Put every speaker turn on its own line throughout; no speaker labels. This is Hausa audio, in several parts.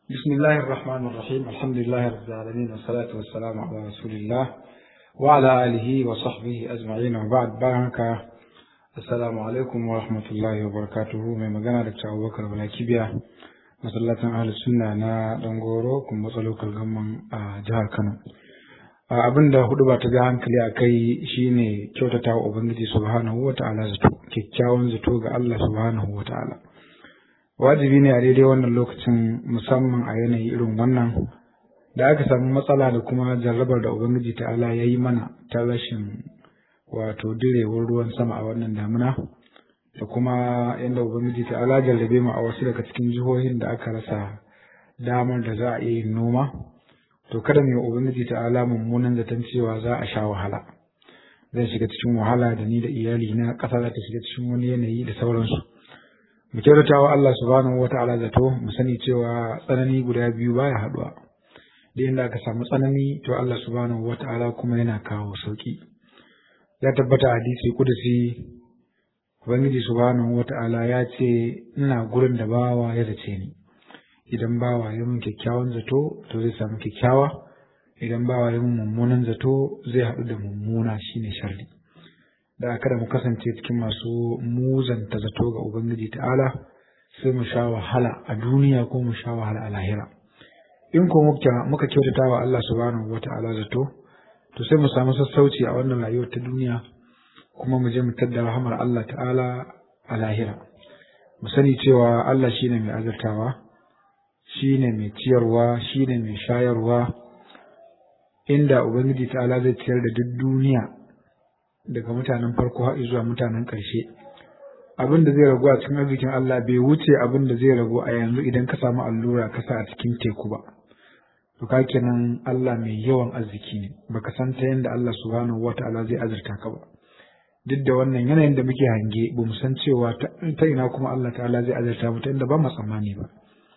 بسم الله الرحمن الرحيم الحمد لله رب العالمين والصلاة والسلام على رسول الله وعلى آله وصحبه أجمعين وبعد بارك السلام عليكم ورحمة الله وبركاته من مجانا دكتور أبو بكر بن كيبيا masallacin ahlus sunna na dangoro kuma matsalokar gamman a jihar kano abin da hudu ba ta ga hankali a kai shine kyautata wa ubangiji subhanahu wa ta'ala zato kyakkyawan zato ga allah subhanahu wa ta'ala wajibi ne a daidai wannan lokacin musamman a yanayi irin wannan da aka samu matsala da kuma jarrabar da ubangiji ta'ala ya yi mana ta rashin wato direwar ruwan sama a wannan damuna da kuma yadda ubangiji ta'ala jarrabe mu a wasu daga cikin jihohin da aka rasa damar da za a iya yin noma to kada mu yi ubangiji ta'ala mummunan zaton cewa za a sha wahala zan shiga cikin wahala da ni da iyali na ƙasa za ta shiga cikin wani yanayi da sauransu mu kyautata wa Allah subhanahu wa ta'ala zato mu sani cewa tsanani guda biyu baya haɗuwa da inda aka samu tsanani to Allah subhanahu wa ta'ala kuma yana kawo sauki ya tabbata hadisi kudusi Ubangiji subhanahu wata'ala ya ce ina gurin da bawa ya zace ni idan bawa ya mun kyakkyawan zato to zai samu kyakkyawa idan bawa ya mun mummunan zato zai haɗu da mummuna shine sharri da kada mu kasance cikin masu muzanta zato ga Ubangiji ta'ala sai mu sha wahala a duniya ko mu sha wahala a lahira in ko muka kyautata wa Allah subhanahu wata'ala zato to sai mu samu sassauci a wannan rayuwar ta duniya kuma mu je mu tadda rahamar Allah ta'ala a lahira mu sani cewa Allah shine mai azurtawa shine mai ciyarwa shine mai shayarwa inda ubangiji ta'ala zai ciyar da duk duniya daga mutanen farko har zuwa mutanen ƙarshe abin da zai ragu a cikin arzikin Allah bai wuce abin da zai ragu a yanzu idan ka samu allura ka sa a cikin teku ba to ka kenan Allah mai yawan arziki ne baka san ta yanda Allah subhanahu wataala zai azurta ka ba duk da wannan yanayin da muke hange ba mu san cewa ta ina kuma Allah ta'ala zai azurta mu ta inda ba mu tsammani ba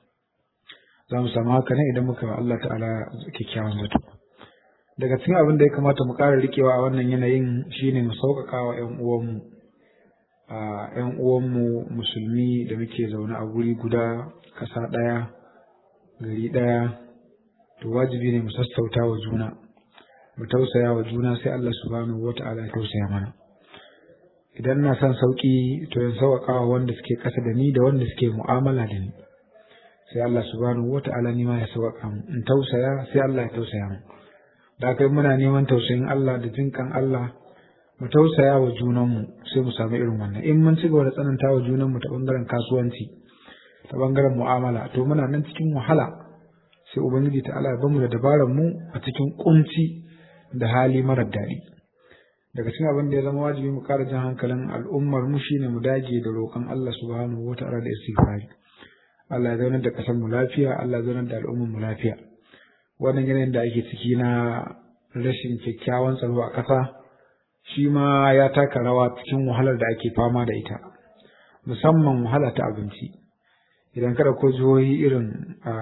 za mu samu haka ne idan muka wa Allah ta'ala kyakkyawan zato daga cikin abin da ya kamata mu ƙara rikewa a wannan yanayin shine mu sauƙaƙa wa ƴan uwanmu a ƴan uwanmu musulmi da muke zaune a guri guda ƙasa ɗaya gari ɗaya to wajibi ne mu sassauta wa juna mu tausaya wa juna sai Allah subhanahu wata'ala ya tausaya mana idan na son sauƙi to in sauƙaƙa wa wanda suke ƙasa da ni da wanda suke mu'amala da ni sai Allah subhanahu wata'ala ni ma ya sauƙaƙa mu in tausaya sai Allah ya tausaya mu da kai muna neman tausayin Allah da jinkan Allah mu tausaya wa junanmu sai mu samu irin wannan in mun ci gaba da tsananta wa junanmu ta bangaren kasuwanci ta bangaren mu'amala to muna nan cikin wahala sai ubangiji ta'ala ya bamu da dabarar mu a cikin kunci da hali marar daɗi daga cikin abin da ya zama wajibi mu ƙara jan hankalin al'ummar mu shine mu dage da roƙon Allah subhanahu wata'ala da istighfari Allah ya zaunar da ƙasar mu lafiya Allah ya zaunar da al'ummar mu lafiya wannan yanayin da ake ciki na rashin kyakkyawan tsaro a ƙasa shi ma ya taka rawa cikin wahalar da ake fama da ita musamman wahala ta abinci idan kada ko jihohi irin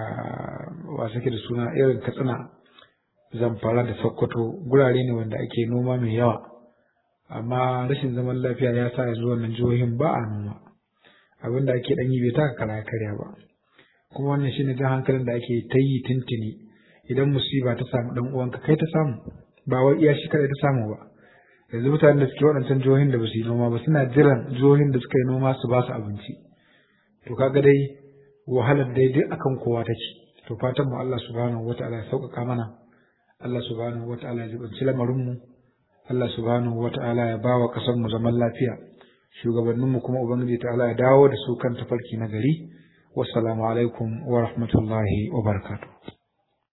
wasu ke da suna irin katsina zamfara da sokoto gurare ne wanda ake noma mai yawa amma rashin zaman lafiya ya sa yanzu wannan jihohin ba a noma abin da ake ɗan yi bai taka kara karya ba kuma wannan shine jan hankalin da ake ta yi tuntuni idan musiba ta samu dan uwanka kai ta samu ba wai iya shi kadai ta samu ba yanzu mutanen da suke waɗancan jihohin da ba su yi noma ba suna jiran jihohin da suka yi noma su ba su abinci to kaga dai wahalar dai duk akan kowa take to fatan mu Allah subhanahu wataala ya sauƙaƙa mana Allah subhanahu wataala ya jibanci lamarin mu Allah subhanahu wataala ya bawa ƙasar mu zaman lafiya shugabannin mu kuma ubangiji ta'ala ya dawo da su kan tafarki na gari wassalamu alaikum wa rahmatullahi wa barakatuh